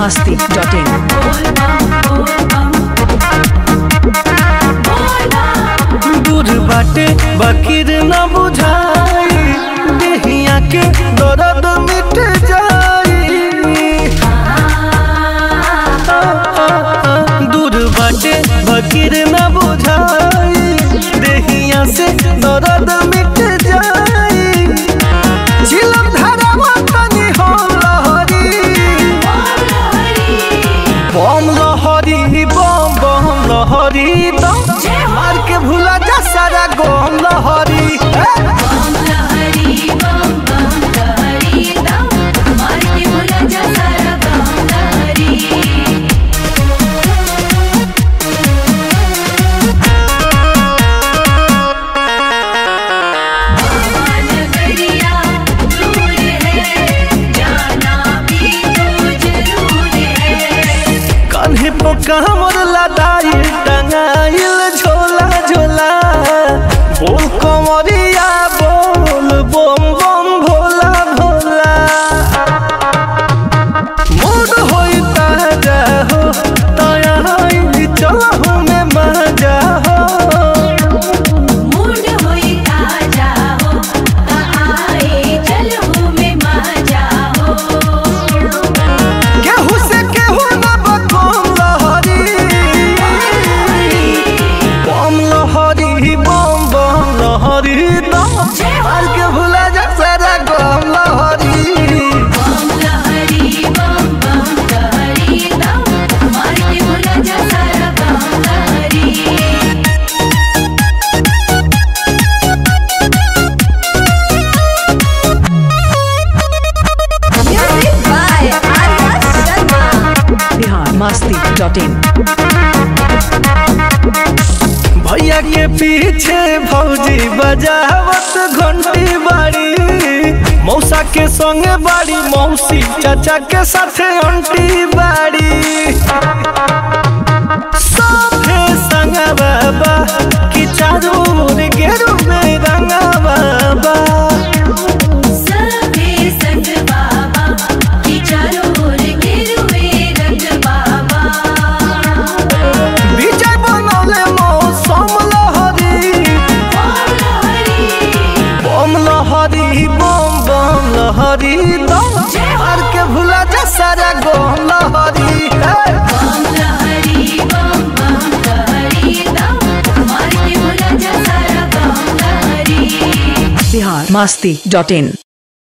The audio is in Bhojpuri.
masti.in. दूर बाटे बकीर न बुझाई देहिया के दर्द मिट जाई दूर बाटे बकीर न बुझाई देहिया से दर्द मिट जाई झिलम धरावा तनी हो लहरी बम लहरी बम बम लहरी दम मार के भूला जा सारा गम लहरी ए! कान्हे पो कामर लदाई टंगाइल झोला झोला बोल कमरिया बोल बम बम भोला भोला मूड होई ताजा हो तया होई चलहु में मजा हो केहू से केहू न बकम लहरी बम लहरी बम बम लहरी दम मार के भूला जा सारा गम लहरी Music by Arya Sharma. Bihar masti.in. भैया के पीछे भौजी बजावत घंटी बाड़ी मौसा के संगे बाड़ी मौसी चाचा के साथे अंटी बाड़ी साफे संगा बाबा कि चारू ओर गेरू में रंगा बाबा विजय बनौले मौसम लहरी बम लहरी बम बम लहरी दम मार के भूला जा सारा गम लहरी हे। Bihar masti.in.